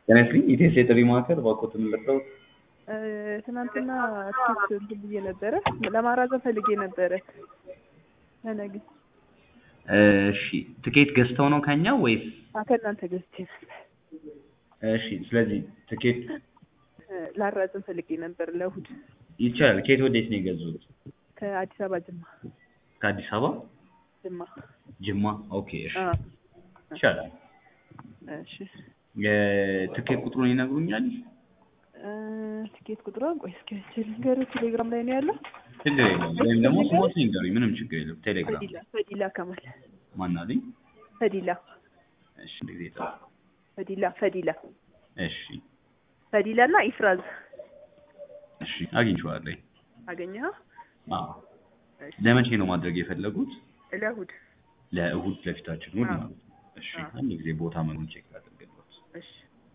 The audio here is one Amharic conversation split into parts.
ጤና ይስጥልኝ ኢቴስ የጥሪ ማዕከል እባክዎትን ልርዳዎት? ትናንትና ትኬት እንትን ብዬ ነበረ ለማራዘም ፈልጌ ነበረ ለነገ። እሺ ትኬት ገዝተው ነው ከኛ ወይስ? አ ከእናንተ ገዝቼ ነበር እሺ ስለዚህ ትኬት ላራዝም ፈልጌ ነበር ለእሑድ ይቻላል። ከየት ወዴት ነው የገዙት? ከአዲስ አበባ ጅማ ከአዲስ አበባ ጅማ። ጅማ። ኦኬ እሺ አ ይቻላል። እሺ የትኬት ቁጥሩን ይነግሩኛል? እ ትኬት ቁጥሯን ቆይ እስኪ አይቼ ልንገርህ። ቴሌግራም ላይ ነው ያለው። ችግር የለውም። ወይም ደግሞ ስሞትን ይንገሩኝ። ምንም ችግር የለውም። ቴሌግራም ፈዲላ ፈዲላ ከማል ማን አለኝ? ፈዲላ እሺ አንድ ጊዜ ጠብቁ። ፈዲላ ፈዲላ እሺ ፈዲላ እና ኢፍራዝ እሺ አግኝቼዋለሁ። አገኘኸው? አዎ እሺ ለመቼ ነው ማድረግ የፈለጉት? ለእሑድ ለእሑድ ለፊታችን እሑድ አዎ። ማለት ነው። እሺ አዎ። አንድ ጊዜ ቦታ መኑን ቼክ ላድርግልዎት። እሺ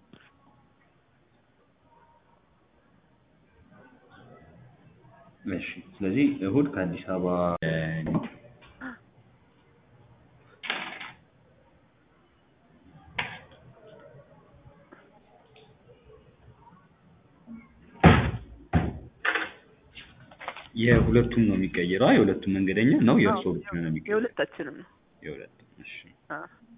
እሺ ስለዚህ እሑድ ከአዲስ አበባ እ የሁለቱም ነው የሚቀየረው? አይ የሁለቱም መንገደኛ ነው የእርስዎ አዎ፣ ብቻ ነው የሚቀየረው? የሁለታችንም ነው። የሁለቱም እሺ አ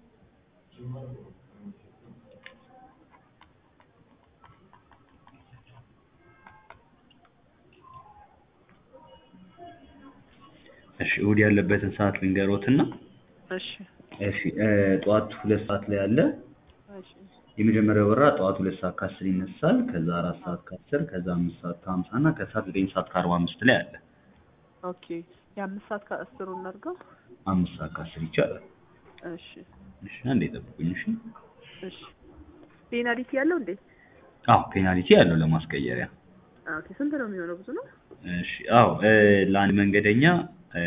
እሺ እሑድ ያለበትን ሰዓት ልንገሮትና እሺ እሺ እ ጠዋት ሁለት ሰዓት ላይ አለ። እሺ የመጀመሪያው በረራ ጠዋት ሁለት ሰዓት ከአስር ይነሳል። ከዛ አራት ሰዓት ከአስር ከዛ አምስት ሰዓት ከሀምሳ እና ከሰዓት ዘጠኝ ሰዓት ከአርባ አምስት ላይ አለ። ኦኬ የአምስት ሰዓት ከአስሩ እናድርገው። አምስት ሰዓት ከአስር ይቻላል። እሺ እሺ አንዴ ጠብቁኝ። እሺ እሺ ፔናልቲ ያለው እንዴ? አዎ ፔናልቲ ያለው ለማስቀየሪያ። አ ኦኬ ስንት ነው የሚሆነው? ብዙ ነው? እሺ አዎ እ ለአንድ መንገደኛ እ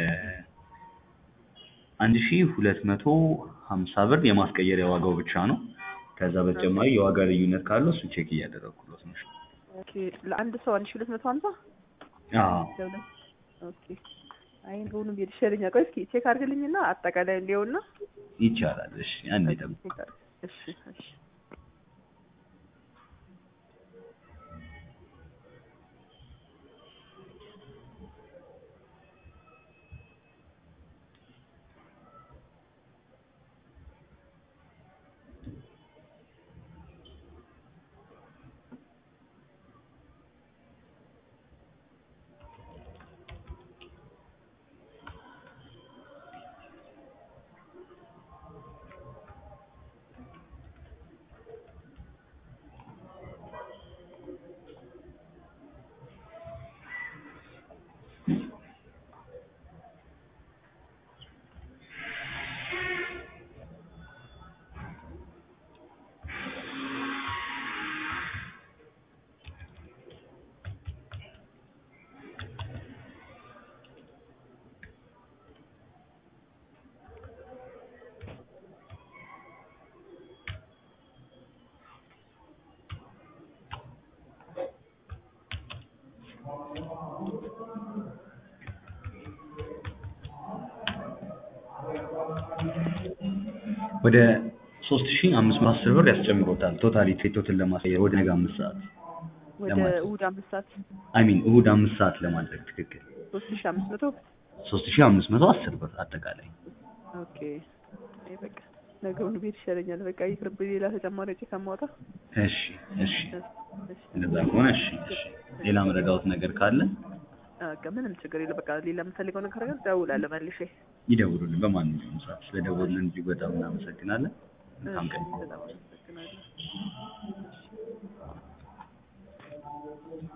አንድ ሺ ሁለት መቶ ሀምሳ ብር የማስቀየሪያ ዋጋው ብቻ ነው። ከዛ በተጨማሪ የዋጋ ልዩነት ካለው እሱ ቼክ እያደረኩለት ነው። ኦኬ ለአንድ ሰው አንድ ሺህ ሁለት መቶ ሀምሳ አዎ ለሁለት ኦኬ አይ እንደውም ቤት ይሻለኛል። ቆይ እስኪ ቼክ አድርግልኝና አጠቃላይ እንዲያውና ይቻላል። እሺ አንዴ ጠብቁ። ቼክ አድርግ። እሺ እሺ ወደ ሶስት ሺ አምስት መቶ አስር ብር ያስጨምሮታል። ቶታሊ ፌቶትን ለማስቀየር ወደ ነገ አምስት ሰዓት ወደ ለማለት ነው። እሑድ አምስት ሰዓት አይ ሚን እሑድ አምስት ሰዓት ለማድረግ ትክክል ሶስት ሺህ አምስት መቶ ሶስት ሺ አምስት መቶ አስር ብር አጠቃላይ። ኦኬ አይ በቃ ነገሩን ቤት ይሻለኛል። በቃ ይቅርብኝ ሌላ ተጨማሪ ወጪ ከማውጣ። እሺ እሺ እሺ እንደዛ ከሆነ እሺ እሺ። ሌላ መረዳዎት ነገር ካለ በቃ ምንም ችግር የለም። በቃ ሌላ የምፈልገው ነገር ካለ እደውላለሁ መልሼ። ይደውሉልን በማንኛውም ሰዓት። ስለደወሉልን እጅግ በጣም እናመሰግናለን። መልካም ቀን። በጣም አመሰግናለሁ።